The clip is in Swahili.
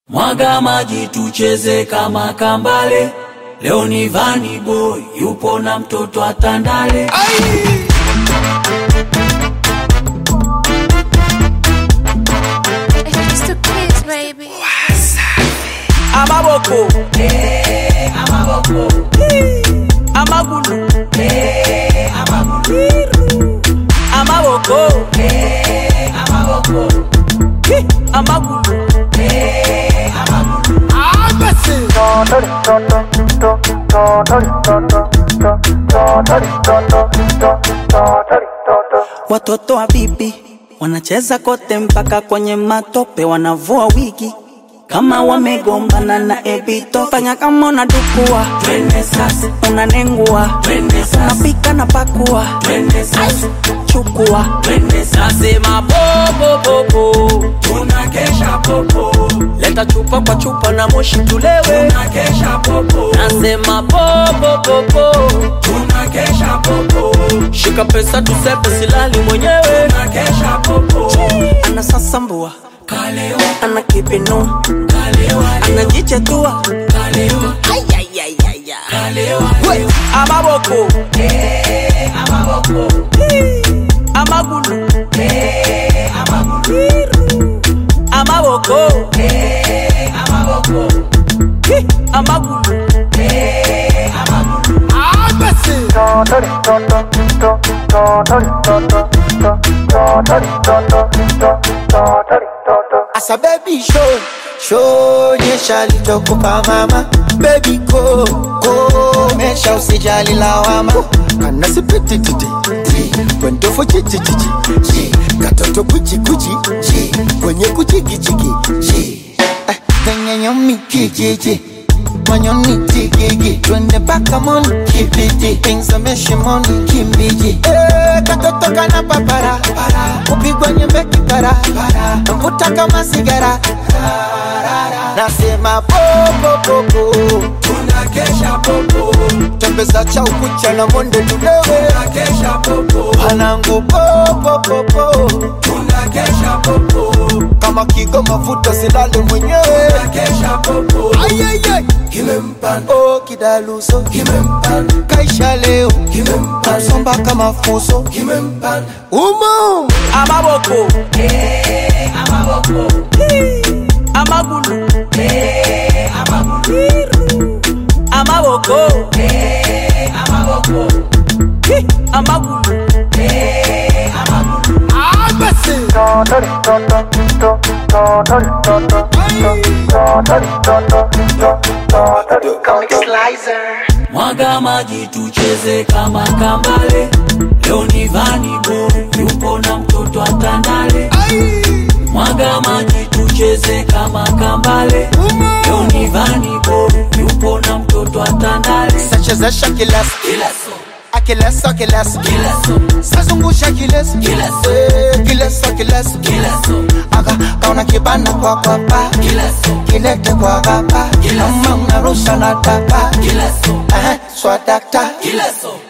Mwaga maji tucheze kama kambale. Leo ni Vani Boy yupo na mtoto atandale. It's the kids, baby. amaboko amagulu amaboko Hi, amagulu Watoto wa bibi wanacheza kote mpaka kwenye matope, wanavua wigi kama wamegombana na ebito. Fanya kama unadukua, Twende sasa, unanengua, twende sasa, napika na pakua, twende sasa, chukua twende sasa. nasema popopopo Tunakesha popo, leta chupa kwa chupa na moshi tulewe tunakesha popo, nasema popopopo tunakesha popo, shika pesa tusepe silali mwenyewe tunakesha popo. anasasambua, Kalewa, ana kipinua, kalewa, anajichetua kalewa, kalewa, We, amaboko amagulu amaboko Hi, amagulu Asa baby show show nyesha lichokupa mama baby go go mesha usijali lawama kana sipiti titi ti kwendo fo chichi chichi chi katoto kuchi kuchi chi kwenye kuchi kichi chi eh kwenye nyomi kijiji manyoni tigigi twende paka moni kibiti ingzame shimoni kimbiji eh katoto kana papara kupigwa nyembe kipara mvuta kama sigara nasema popopopo tunakesha popo, tembeza cha ukucha na monde tudewe tunakesha popo, panangu popopopo tunakesha popo, kama kigo mafuta silale mwenyewe tunakesha popo. Ayayay. Kimempanda, oh kidaluso kimempanda, kaisha leo kimempanda, somba kama fuso kimempanda. umo amaboko amagulu amaboko Hi, amagulu Mwaga maji tucheze kama kambale. Leo ni Vani Boy yupo na mtoto atandale. Mwaga maji tucheze kama kambale. Leo ni Vani Boy yupo na mtoto atandale. sachezesha kileso Kila so, akileso kileso kila so, sazungusha kileso Kileso. Eh, kileso kileso kila so, aka kaona kibana kwa kwapa kila so, kilete kwa gapa Kileso. kama unarusha na tapa kila so, eh, swadakta kila so.